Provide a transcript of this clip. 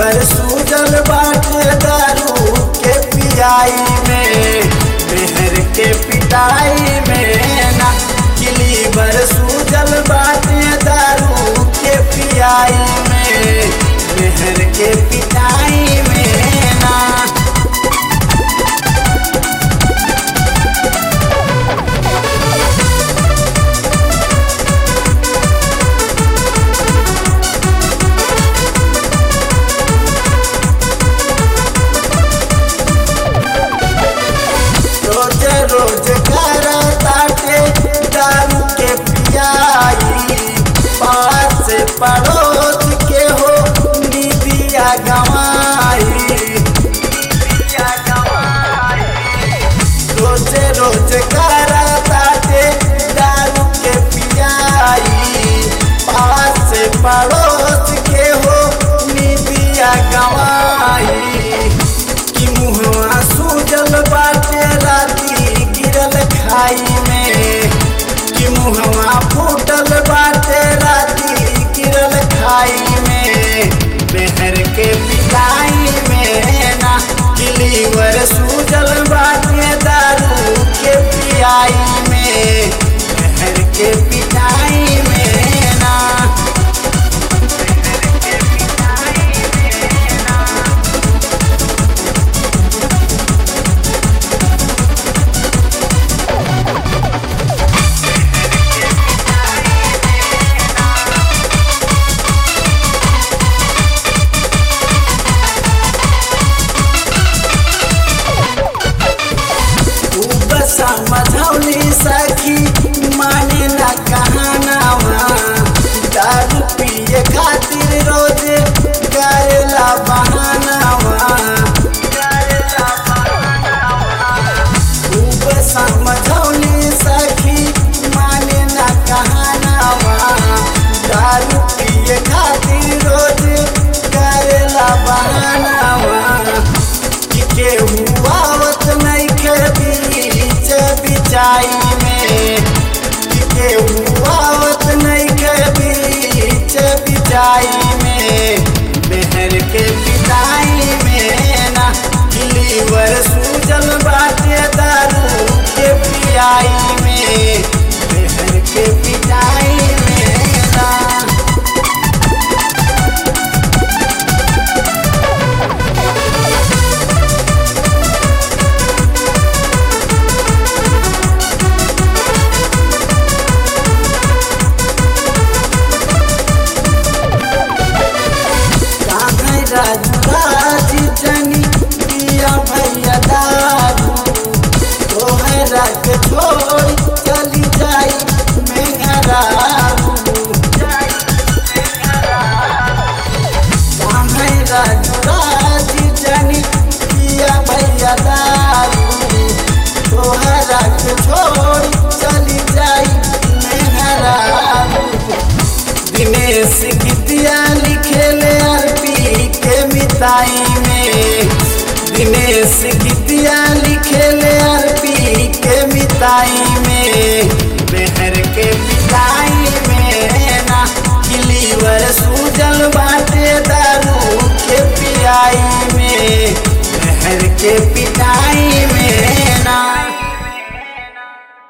liver Sujal बाटे दारू के पियाई में मेहर के पिटाई में ना कि लीवर सूजल बाटे दारू के पियाई में मेहर के पिटाई में ना रोज रोज कर ताटे दारू के पियाई पास से पड़ोस के हो निदिया गवाई रोज रोज कर ताटे दारू के पियाई पास से पड़ोस के हो निदिया गवाई कि मुहवा सूजल बाटे राती गिरल खाई में कि मुहवा फूटल बाटे राती गिरल खाई में मेहर के पिटाई में ना कि लीवर सूजल बाटे दारू के पियाई में मेहर के पिटाई में ना तू बसा मझौली सखी माने ना कहानावा दारू पिए खातिर रोज करेला बहानावा तू बसा मझौली सखी माने ना कहानावा दारू पिए खातिर रोज करेला बहानावा कि केहू आवत नहीं के बीच बिचाई में कि केहू आवत नहीं के बीच बिचाई में मेहर के पिटाई में ना कि लीवर सूजल बाटे दारू के पियाई में मेहर के पिटाई में ना कान्हे राजू राज जनी पिया भैया दारू तोहरा के छोड़ चली जाई मेहरारू कान्हे राजू राज जनी पिया भैया दारू तोहरा के छोड़ चली जाई मेहरारू दिनेश गीतिया लिखेले अरबी के मिताई में दिनेश गीतिया लिखेले अरबी के मिताई में मेहर के पिटाई में ना कि लीवर सूजल बाटे दारू के पियाई में मेहर के पि